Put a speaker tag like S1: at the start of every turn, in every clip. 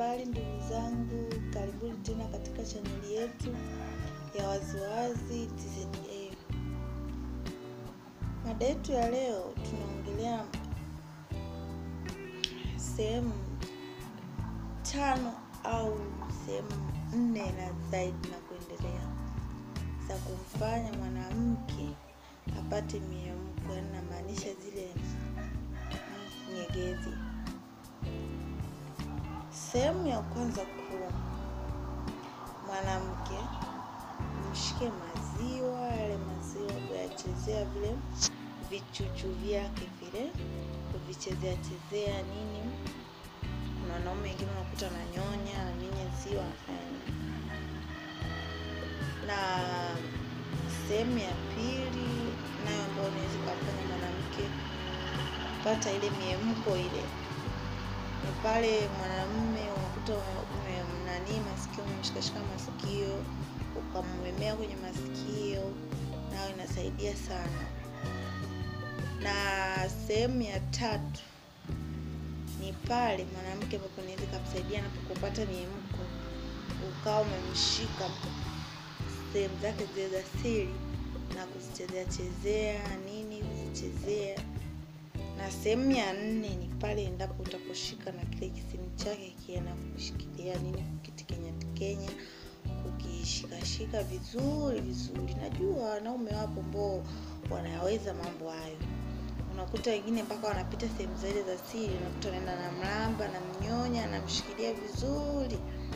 S1: habari ndugu zangu, karibuni tena katika chaneli yetu ya Waziwazi TZA. Mada yetu ya leo tunaongelea sehemu tano au sehemu nne na zaidi na kuendelea za kumfanya mwanamke apate miemko, yaani namaanisha zile nyegezi. Sehemu ya kwanza kuu, mwanamke mshike maziwa, yale maziwa kuyachezea vile vichuchu vyake vile, kuvichezea chezea nini. Kuna wanaume wengine unakuta ananyonya ananyonya ziwa anafanya nini. Na sehemu ya pili nayo ambayo unaweza kumfanya mwanamke kupata ile miemko ile ni pale mwanamume unakuta umemnanii masikio, umemshikashika masikio, ukamwemea kwenye masikio, nayo inasaidia sana. Na sehemu ya tatu ni pale mwanamke ambapo inaweza ikamsaidia anapopata miemko, ukawa umemshika sehemu zake zile za siri na kuzichezea chezea nini, kuzichezea na sehemu ya nne ni pale endapo utaposhika na kile kisimu chake kienda kushikilia nini, kukitikenya tikenya, kukishikashika vizuri vizuri. Najua wanaume wapo ambao wanaweza mambo hayo, unakuta wengine mpaka wanapita sehemu zile za siri, unakuta anaenda na mlamba na mnyonya, anamshikilia vizuri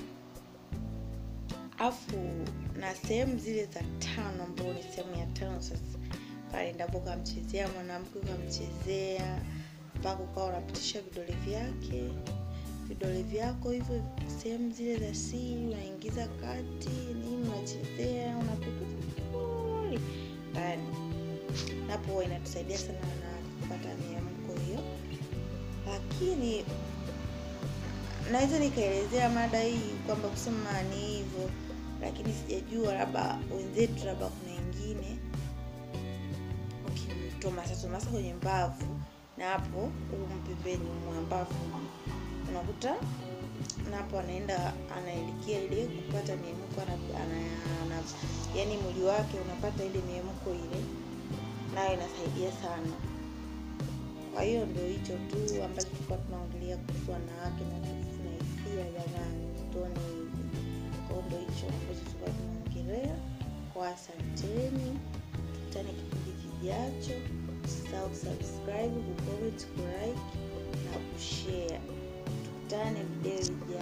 S1: afu na sehemu zile za tano, ambao ni sehemu ya tano sasa pale endapo ukamchezea mwanamke ukamchezea mpaka ukawa unapitisha vidole vyake vidole vyako hivyo sehemu zile za siri, unaingiza kati nini, unachezea unapika vizuri ndani, napo huwa inatusaidia sana na kupata miamko hiyo. Lakini naweza nikaelezea mada hii kwamba kusema ni hivyo, lakini sijajua, labda wenzetu, labda kuna wengine tomasatomasa kwenye mbavu na hapo humu pembeni mwa mbavu unakuta napo anaenda anaelekea ile kupata miemko ana, ana, ana, yani mwili wake unapata ile miemko ile, nayo inasaidia sana. Kwa hiyo ndio hicho tu ambacho tulikuwa tunaongelea kuhusu wanawake na na hisia jamani, tuone hivi. Kwa hiyo ndio hicho ambacho tulikuwa tunaongelea. Kwa asanteni, tukutane kipindi kijacho. Usisahau kusubscribe, kucomment, kulike na kushare. Tukutane video ijayo.